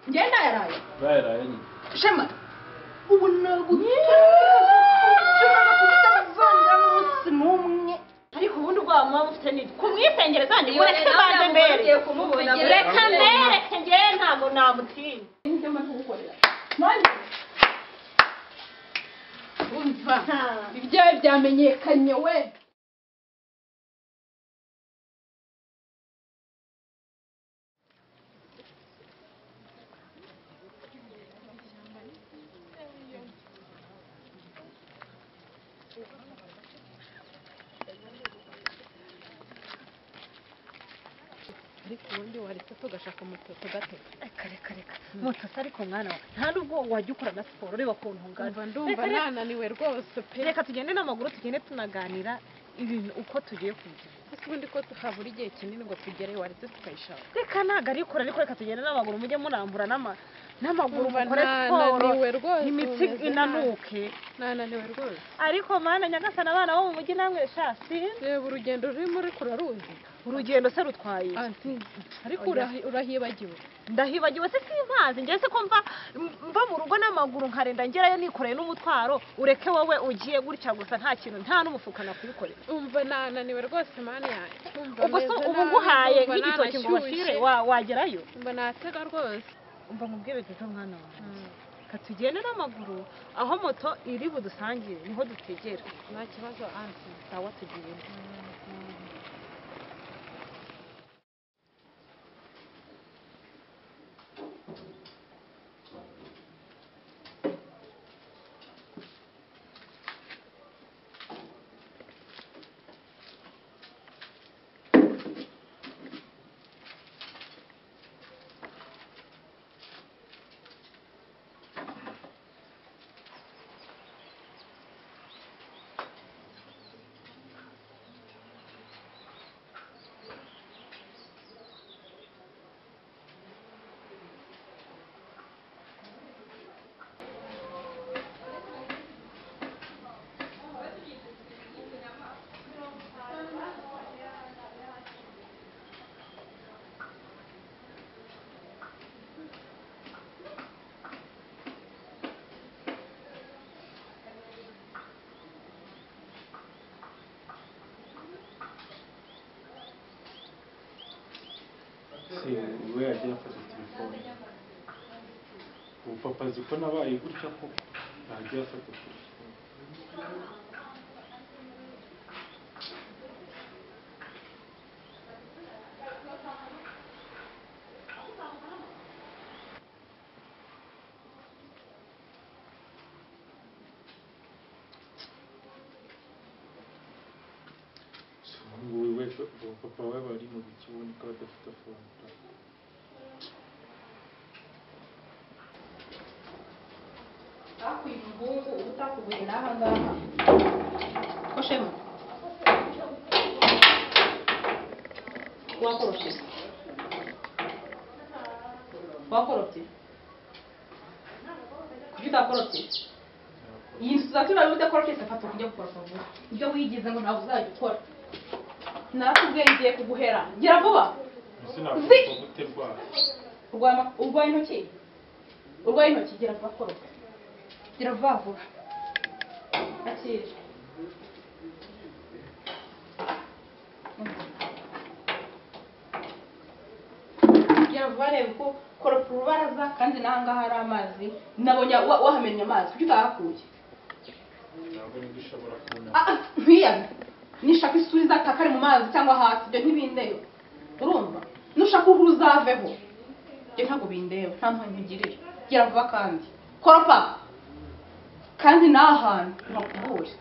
Gdzie daję Vera, Eni. Przemek! ariko ubundi ubwoba muba mufite ni kumwisengera zanjye ngo reka mbanze mbere reka mbereke ngewe ntabwo namutinya Umva ibyawe byamenyekanye we ariko ubundi waretse tugashaka moto tugatega reka reka reka moto se ariko mwana we nta nubwo wajya ukora na siporo ureba ukuntu ungana umva ndumva Reka, reka. nananiwe rwose pe reka tugende n'amaguru tugende tunaganira ibintu uko tugiye kugira ese ubundi ko tuhabura igihe kinini ngo tugereyo waretse tukayishaka reka ntabwo ari ikora ariko reka tugende n'amaguru mujye murambura n'ama- n'amaguru Umva, mukore siporo nananiwe rwose imitsi umeze nabi. inanuke nananiwe rwose ariko mwana nyagasana abana bo mu mujyi namwe shasi reba urugendo rurimo ariko uraruzi urugendo se rutwaye iki? anti ariko Oya. urahi- urahibagiwe ndahibagiwe se simpazi njye se ko mva mva mu rugo n'amaguru nkarenda ngerayo nikoreye n'umutwaro ureke wowe ugiye gutya gusa nta kintu nta n'umufuka nakwikorera umva nananiwe rwose mani yanjye Umva ubwo se meze uba nabi, uguhaye umva nk'igitoki ngo nanashyushye. washyire wa- wagerayo umva natega rwose umva nkubwire byiza mwana wawe ka tugende n'amaguru aho moto iri budusangire niho dutegera nta kibazo anti sawa tugenda Se we yagiye afata telefone. Ubu papa azi ko nabaye gutya koko yagiye afata telefone. Si ubu ngubu we ubu papa we bari mu bikiboneka badafite fone ta. hakwira umuhungu utakubuye n'aha ngaha ko shema wakorofye wakorofye kuki utakorofye iyi nzu tuzaturaje udakorofye se fata ukujya gukoropa vuba ibyo wigize ngo ntabwo uzajya ukora narakubwiye ngiye kuguhera gira vuba Ese nakumva gute rwara? urwaye ama- urwaye intoki urwaye intoki gira vuba koropa gira vuba vuba akira gira vuba reba uko koropa urubaraza kandi n'aha ngaha hari amazi nabonye wa- wahamennye amazi kuki utahakuye Ntabwo nibwo ishobora kubona. Ah, ah, nk'iyaga nishaka isura izataka ari mu mazi cyangwa hasi ibyo ntibindeyo urumva nushaka uhu uzaveho ibyo ntabwo bindeyo nta mpamvu ugirira gira vuba kandi koropa kandi ni ahantu ntakubuye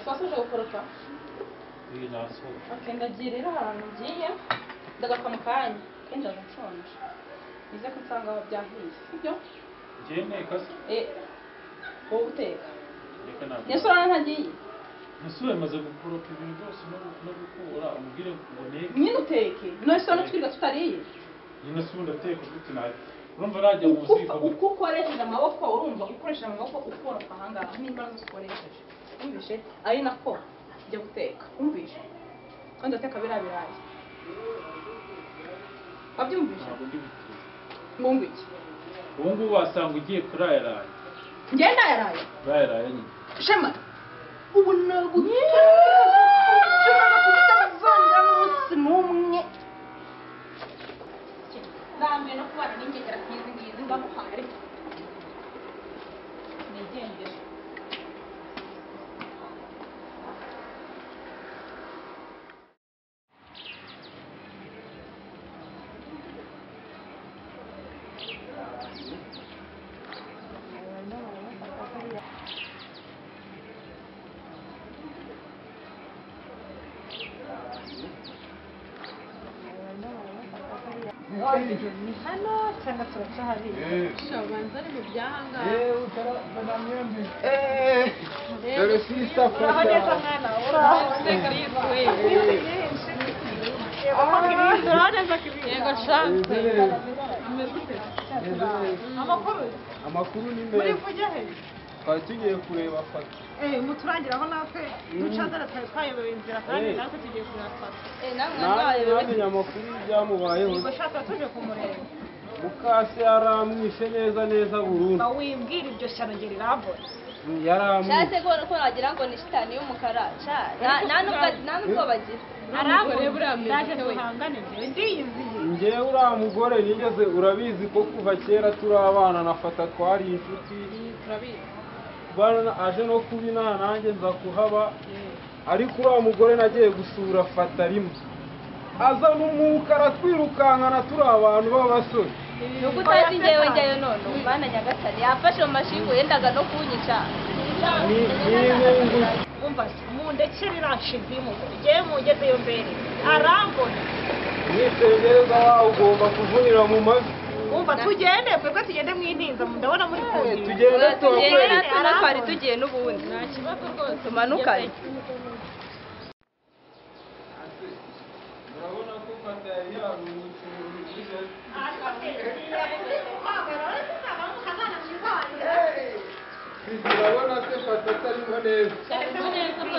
wasoje gukoropa Iyo nasohoye. akenda agira rero ahantu ugiye ndagaruka mu kanya kenshi nshonje bize ko nsanga aho byahiye sibyo Njyewe ntekase. eh wowe uteka Reka ntabwo. nyasura ntagiye Nasubiye maze gukoropa ibintu byose no gu- no gukura umubwire ngo nteke. nyine uteke none se twiga tutariye nyine si ubundi ateka ufite nabi urumva najya mu Ukufa- ziko uko ukoresheje amaboko urumva ukoresheje amaboko ukoropa ahangaha n'imbaraga zikoresheje wumvishe ari nako njya guteka wumvishe kandi ateka biriya birayi wabyumvishe ntabwo ndi buteze ngungu iki ubu ngubu wasanga ugiye kurayaraye ngenda yaraye urayaraye nyine shema ubu nagutazongera n'umunsi n'umwe ndambiwe no kubana n'ingegera nk'izi ngizi ndamuhaye nigendere ni hano cyangwa turacahabiye shabanza ari mu byahangaha Dore sisa uraho neza mwana uraho nsega yisuye uraho neza kibiri yego shanze amakuru Amakuru ni muri meza. kujya he Twari tugiye kureba fata. eh muturangiraho natwe ducazara twari twayobewe inzira kandi natwe tugiye kuyafata Namenye amakuru y'ibyamubayeho. ubwo shaka tuje kumureba Mukase yaramwishe neza neza burundu. mba wimbwira iryo shyano ngeri ravura Yaramwishe. Shate gora ko wagira ngo ni shitani y'umukara. Cha, na na nubwo na nubwo bagira. aramvura ndaje duhangane njyewe ndiyiziye Njyewe uriya mugore nigeze urabizi ko kuva kera turi abana na fata twari inshuti. Bana aje no kuba inaha nanjye nza kuhaba. Ariko uriya mugore nagiye gusura fata rimwe. Azana umwuka aratwirukankana turi abantu b'abasore. Nuko utazi njyewe njyewe none umwana nyagatare yafashe mu mashingu yendaga no kunyica. Ni ni inkungu umva mundekere irashize y'umugore njyewe mungezeyo mbere arambona Nitegereza wawe ugomba kuvunira mu mavi. umva tugende twebwe tugende mwintinza ndabona muri kuhira Tugende Tugenda tuhakorere. natwe na twari tugiye n'ubundi. nta kibazo rwose Tumanukane. Urabona ko fata yari yaruhutse mu rujijo. Urabona se fata atarimo neza.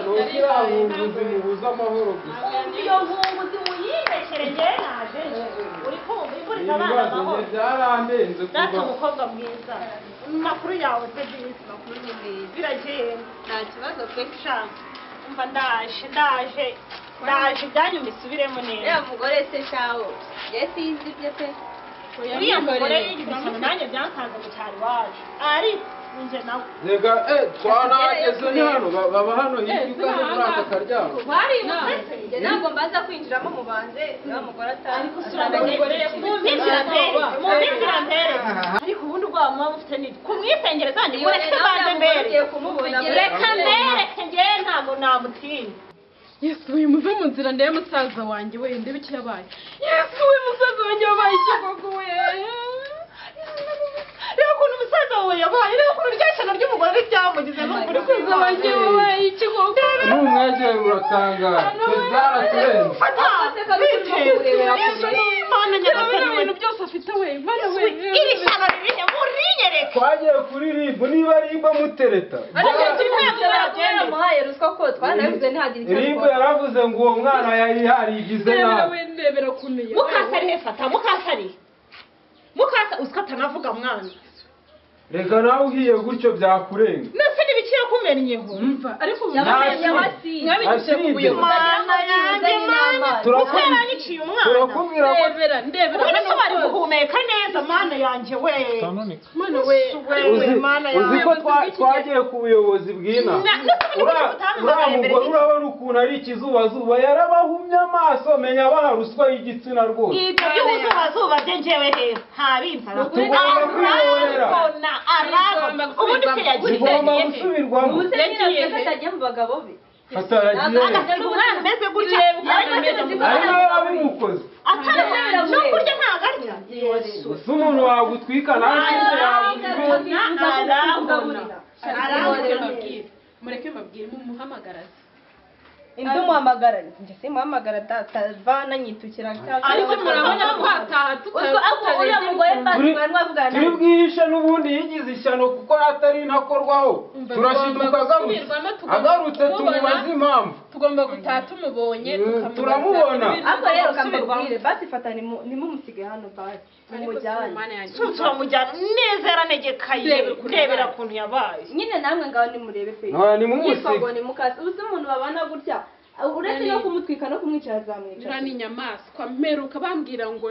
Ni ukiriya bunguzi mubuza amahoro gusa. iyo nkunguzi muyindekere njyewe naje uri kumva iguriza Ibi abana bibazo njye amahoro byarandenze data kuva umukobwa mwiza amakuru yawe se byiza amakuru ni meza biragenda Nta kibazo pe. shaka umva ndaje ndaje ndaje ibyanyu mbisubiremo neza Uriya mugore se shawo. Njye sinzi ibye pe. uriya mugore y'igihe nanjye byansanze mu cyaro iwacu ariko njye nawe Rega eh twanageze ni hano ba- baba hano hirya ugana muri aka karyamo. Njye ntabwo mbaza kwinjiramo mu banze. Uriya mugore atazi. ariko ubundi ubwoba muba mufite ni ku mwisengero zanjye mureke tubanze mbere Ugiye kumubona. reka mbereke njyewe ntabwo namutinya yesu we muve mu nzira ndebe musaza wanjye we ndebe icyo yabaye yesu we musaza wanjye wabaye icyo koko we reba ukuntu umusaza wawe yabaye reba ukuntu rya shyano ry'umugore ryamugezemo buri kwezi musaza wanjye wabaye icyo koko Numwegera uratangara. Byaraturenze. fata biteze yesu ni imana bino nyagasani we bintu byose afite we mana we iri shyano ririhe murinyereke twagiye kuri rib niba riba mutereta ariko kimwe Tugenda muhaye ruswa ko twanavuze ntihagire icyo rib dukora. yaravuze ngo uwo mwana yari yarigize ndebera nabi we ndebera ukuntu mukasa arihe fata mukasa arihe mukasa uziko atanavuga mwana reka nawe uhiye gutyo byakurenga mbese nibikira kumennyeho yumva ariko ubu Nta Yabaye yabasize. shiti. mwabinyujije ku Acide. buyobozi mana yanjye mana mutera niciye umwana turakubwira ko ndebera ndebera ubu hano niko bari hose. guhumeka neza mana yanjye we tanoneka mana we wewe mana uzi yanjye ko twa- twagiye ku buyobozi bw'ina Ura- uriya mugore urabona ukuntu ari ikizubazuba yarabahumye amaso menya baha ruswa y'igitsina rwose ibyo by'ubuzubazuba bye njyewe he ntabinzara Tugomba kwihorera. arabona arabona ubundi se yagize zigomba hehe gusubirwamo Ubuze nyine avuze ko atagiye mu bagabo be. hataragiye umwana ameze gutya ariko ntibizi ko ari nawe wabimukoze atari no kurya ntabwo arya gusa umuntu wagutwika nawe ufite yagutwika arabona mureke mbabwire mureke mbabwire mumuhamagaraze indi umuhamagara njye simuhamagara davana nyitukira ariko murabona ko hataha ubwo ako uriya mugore fasi Turi- mwari mwavugana turi bwihishe n'ubundi yigize ishyano kuko atari ntakorwaho turashiduka agarutse agarutse tumubaze impamvu tugomba gutaha tumubonye Mm, tukamubaza turamubona. ibintu ariko rero byose ukambabwire basi fata nimu- nimumusige hano basi ariko mumujyane Sibomana yanjye- nsuzura mujyana neza yaranegekaye Rebera ukuntu rebera yabaye. ukuntu yabaye nyine namwe ngaho nimurebe pe nkaba nimumusige yifagwa nimukase uzi umuntu babana gutya uretse Nani- no kumutwika no kumwica Jura azamwica ni inyamaswa mperuka bambwira ngo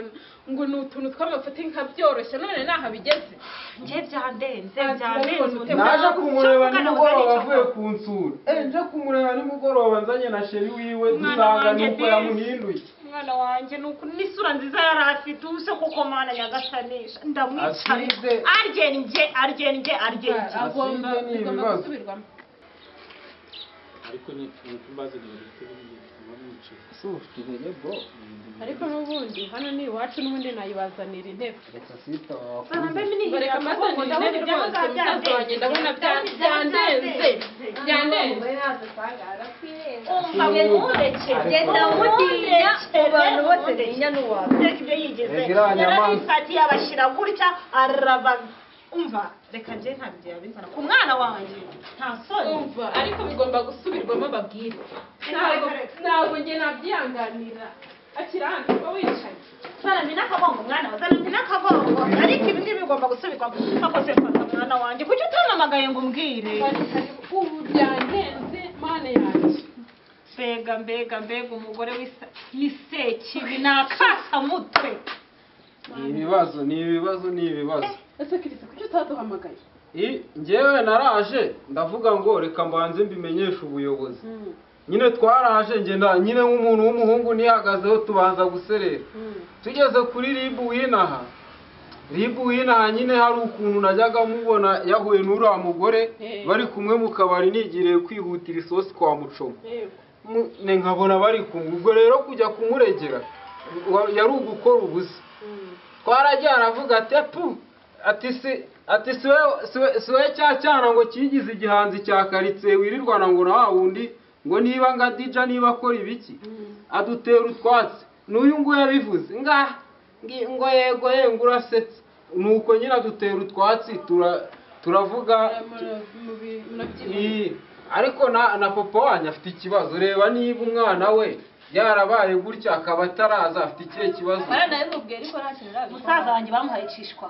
ngo ni utuntu tw'amafuti nkabyoroshya none naho bigeze njye byandenze Ah, byandenze turabibona. naje kumureba Ushaka nimugoroba kugarura avuye icyo- ku nsura Eh, nje kumureba nimugoroba nzanye na sheri wiwe Umwana dusanga wanjye nuko Desi. yamuhinduye umwana wanjye ni uku n'isura nziza yari afite ubuse kuko mana nyagasanisha ndamwicaye Asize. aryenje aryenje aryenje agomba Sinzi ni bigomba ibibazo. gusubirwamo ariko ni ibintu mbazaniye bifite bimwe mwicaye ese uba ufite intege bro ariko n'ubundi hano ni iwacu n'ubundi nayibazanira intebe reka sita Sana mbe wakuze minigira bareka kuko mbazanira ndabona intebe ibyo rwose musaza wanjye ndabona bya- byandenze byandenze umugore ntabwo usanga aratwirenga Umva mumurekere genda umutinya mu bantu bose ntinya n'uwawe reka ibyo yigeze Reka iriya nyamaswa. yarabifatiye abashyira gutya araba umva reka njye nta byo yabizana ku mwana wanjye nta soni umva ariko bigomba gusubirwamo babwire ntabwo ntabwo njye nabyihanganira akira hano uba wicaye zana mbi n'akagongo mwana wawe zana mbi n'akagongo ariko ibi ngibi bigomba gusubirwa mpakoze fata mwana wanjye kuki utanamagaye ngo umbwire ubu byandenze mana yanjye mbega mbega mbega umugore w'isa- w'isekibi ni akasamutwe ni ibibazo ni ibibazo ni ibibazo ese kirisa kuki utaduhamagaye I- njyewe naraje ndavuga ngo reka mbanze mbimenyeshe ubuyobozi nyine twaraje ngenda nyine nk'umuntu w'umuhungu nihagazeho tubanza guserera tugeze kuri ribu winaha ribu winaha nyine hari ukuntu najyaga mubona yahuye n'uriya mugore Eh. bari kumwe mu kabari nigiriye kwihutira isosi kwa mucoma yego Mu- ne nkabona bari kumwe ubwo rero kujya kumuregera wa- yari ugukora ubusa twarajyana avuga ati pu ati si ati siwe siwe siwe cya cyana ngo kigize igihanzi cya karitsiye wirirwana ngo na wa wundi ngo niba nga dija niba akora ibiki adutera utwatsi n'uyu nguyu yabivuze nga ngi- ngo yego yego urasetse nuko nyine adutera utwatsi tura turavuga murabyibuha iyi ariko na na papa wanyu afite ikibazo reba niba umwana we yarabaye gutya akaba ataraza afite ikihe kibazo baranabimubwiye ariko nta kintu umusaza arabikora wanjye bamuhaye icishwa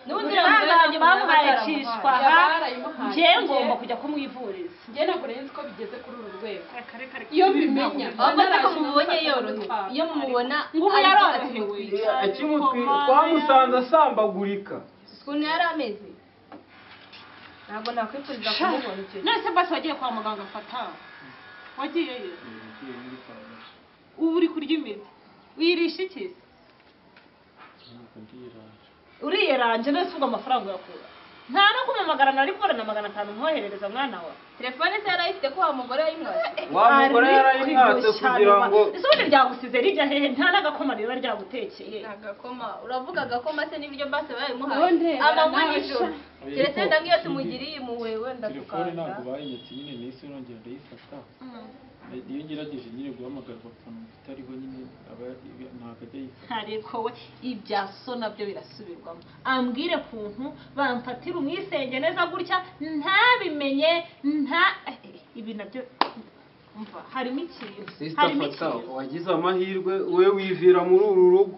n'ubundi umusaza wanjye bamuhaye icishwa Yabarayimuhaye. njyewe ngomba kujya kumwivuriza njye ntabwo nari nzi ko bigeze kuri uru rwego reka reka reka iyo bimenya ahubwo ariko mumubonye yorohewe iyo mumubona ngubu ari- yarorohewe akimutwi twamusanze asambagurika ukuntu yari ameze ntabwo nakwifuriza kumubona icyo gihe none se basi wagiye kwa muganga mfata wagiyeyo ngiye muri farumasi ubu uri kurya imiti wirisha iki se ntabwo ndiraje uriyeranje none se ubwo amafaranga uyakura nta no kumamagara nari kubona magana atanu mwoherereza mwana wa telefone se yari ayifite ko wa mugore yayimwatse wa mugore yarayimwatse kugira ngo ese ubundi ryagusize rijya hehe nta n'agakoma riba ryagutekeye agakoma uravuga agakoma se n'ibiryo base None babimuhaye amanywa nawe n'ijoro sha. keretse wenda nk'iyo tumugiriye impuhwe wenda telefone tukaza ntabwo bayinyatse nyine nahise nongera ndayifata iyo ngerageje nyine guhamagarwa ukuntu itariho nyine aba ntabwo ajya yifata ariko we ibya so nabyo birasubirwamo ambwire kuntu bamfatira umwisenge neza gutya ntabimenye nta eh, eh, ibi nabyo mva harimo ikintu sisita harimo fata ikintu wagize amahirwe we wivira muri uru rugo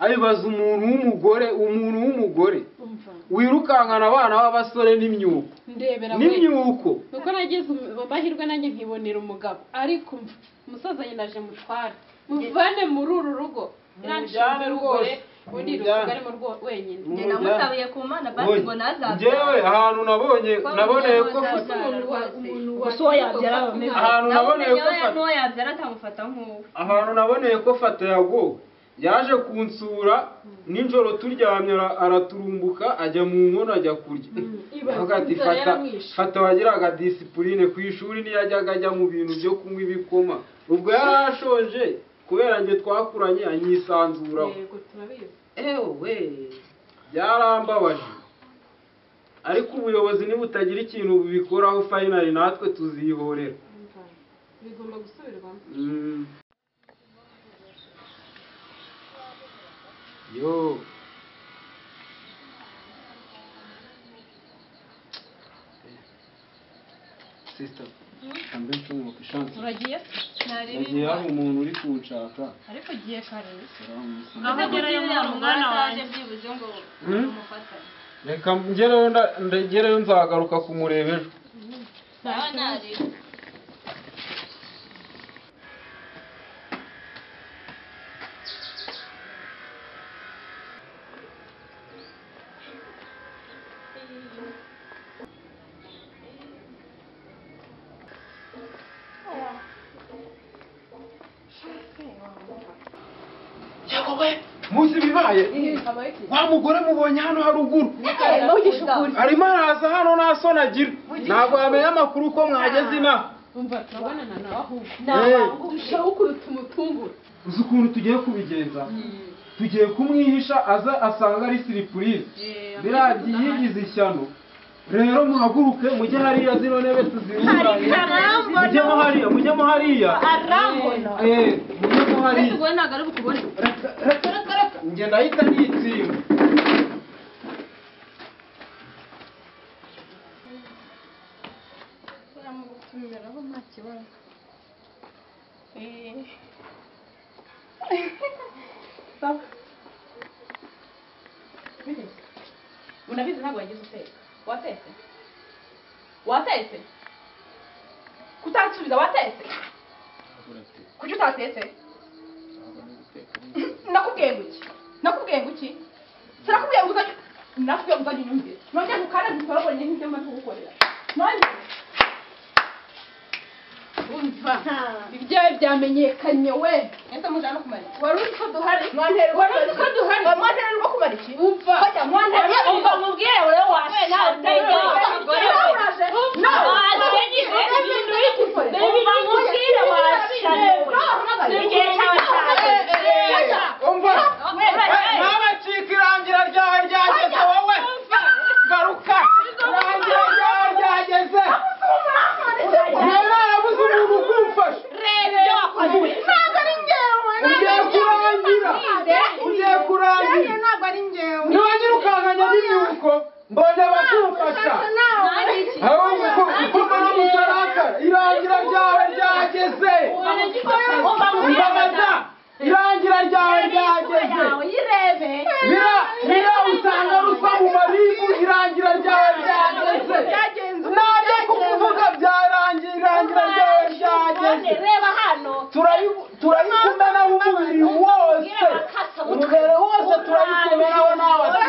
abibaza umuntu w'umugore umuntu w'umugore wirukankana abana b'abasore n'imyuko ndebera we n'imyuko nuko nagize um- amahirwe nanjye nkibonera umugabo ariko mv- umusaza nyina aje mutware muvane muri uru rugo iranshinga Mujyane rwose rwose. undi Mujyane. rusigaremo rwo- wenyine Mu- njye namusabiye ku mana basi ngo njyewe nazabyara ahantu nabonye Ko naboneye ko mujyane mfite umuntu wa umuntu wa Gusa uwo yabyara aba ameze. ahantu naboneye ko nawe mfata n'uwo yabyara akamufata nk'uwo ahantu naboneye ko fata yago yaje kunsura nijoro turyamye ara- araturumbuka ajya mu nkono ajya kurya avuga ati inzara fata yaramwishe." fata wagiraga disipurine ku ishuri ntiyajyaga ajya mu bintu byo kunywa ibikoma ubwo yari ashonje kubera njye twakuranye anyisanzuraho yego turabizi ewe byarambabaje ariko ubuyobozi nibutagira ikintu bubikoraho fayinali natwe tuzihorera bigomba gusubirwamo Mm. yo sisita mbe nshumuke shansi uragiye yagiye hari umuntu uri kunshaka ariko giye kare aramusoma aho ugerayo mwana wanjye byibuze ngo Hmm? umufatane reka ngereyo nda- ngereyo nzagaruka kumureba ejo nawe nari munsi bibaye wa mugore mubonye hano haruguru arimo araza hano nta soni agira ntabwo yamenya amakuru ko mwageze inaha umva turabonana nawe ahubwo Eh, ndushaho kuruta umutunguru uzi ukuntu tugiye kubigenza tugiye kumwihisha aza asanga ari siripurize biriya byiyigize ishyano rero muhaguruke mujye hariya zino ntebe tuzirunganye mujyemo hariya mujyemo hariya arambona Eh, mujyemo hariya ntabwo ari bukubone reka reka reka reka njye ndahita nitsinda bamugutumiraho nta kibazo sawa Bigeze. unabizi ntabwo wagize uteka watetse watetse kutansubiza watetse kuki utatetse nakubwiye ngo iki nakubwiye ngo iki sinakubwiye ngo uzajye nakubwiye ngo uzajye unyumvire nongeye ngo ukande dukorobore n'ibyo maze kugukorera nongeye umva ibyawe byamenyekanye we ese mujana kumara iki wari uzi ko duhari mwantererwa wari uzi ko duhari mwantererwa kumara iki umva bajya mwantererwa umva mubwire rero washataye abagore umva ntabacika irangira ryawe ryageze wowe garuka irangira ryawe ryageze ntarabuze umuntu ugumfasha ugiye kurangira ugiye kurangira ntibanyirukankanya n'imyuko mbonye abakumfasha aho gukoma n'umutarakara irangira ryawe ryageze imbabaza irangira ryawe ryageze bira bira usanga rusa mu maribu irangira ryawe ryageze nabyo kuvuga byarangiye irangira ryawe ryageze reba hano Turayiku- turayikumena umubiri wose umubiri wose turayikumenaho n'abasore